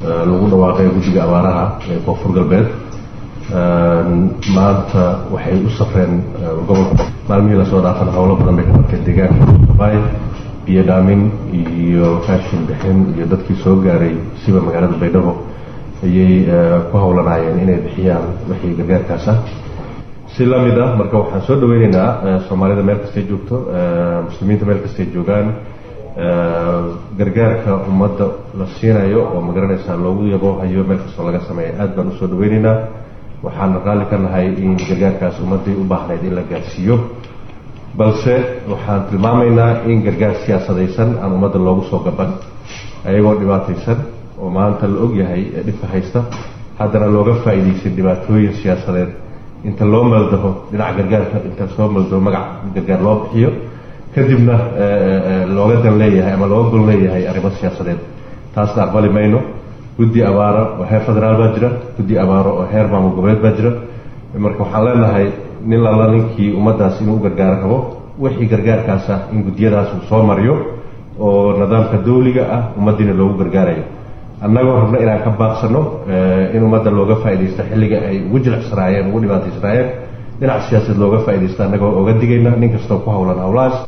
lagu dhawaaqay guddiga abaaraha ee koonfur galbeed maanta waxay u safreen gobolka maalmihii lasoo dhaafan howlo badan bay ka qabteen deegaanka bay biyo dhaamin iyo raashin bixin iyo dadkii soo gaaray siba magaalada baydhabo ayay ku howlanaayeen inay bixiyaan wixii gargaarkaas ah si lamid ah marka waxaan soo dhaweyneynaa soomaalida meel kastay joogto muslimiinta meel kastay joogaan gargaarka ummadda la siinayo oo magaranaysaa loogu yaboohayo meel kastoo laga sameeya aad baan usoo dhaweyneynaa waxaan raalli ka nahay in gargaarkaas ummaddii u baahnayd in la gaarsiiyo balse waxaan tilmaamaynaa in gargaar siyaasadaysan aan ummadda loogu soo gaban ayagoo dhibaataysan oo maanta la ogyahay dhibka haysta haddana looga faa'iidaysan dhibaatooyin siyaasadeed inta loo maldaho dhinaca gargaarka inta soo maldaho magac gargaar loo bixiyo kadibna looga dan leeyahay ama looga gol leeyahay arrimo siyaasadeed taasna aqbali mayno guddi abaaro oo heer federaal baa jira guddi abaaro oo heer maamul goboleed baa jira marka waxaan leenahay nin lala ninkii ummaddaas inuu u gargaaro rabo wixii gargaarkaas ah in guddiyadaas uu soo mariyo oo nidaamka dawliga ah ummaddiina loogu gargaarayo annagoo rabna inaan ka baaqsano in ummadda looga faaidaysto xilliga ay ugu jilicsanaayeen ugu dhibaataysanaayeen dhinac siyaasadeed looga faaidaysto annagoo oga digayna nin kastoo ku howlan howlahaas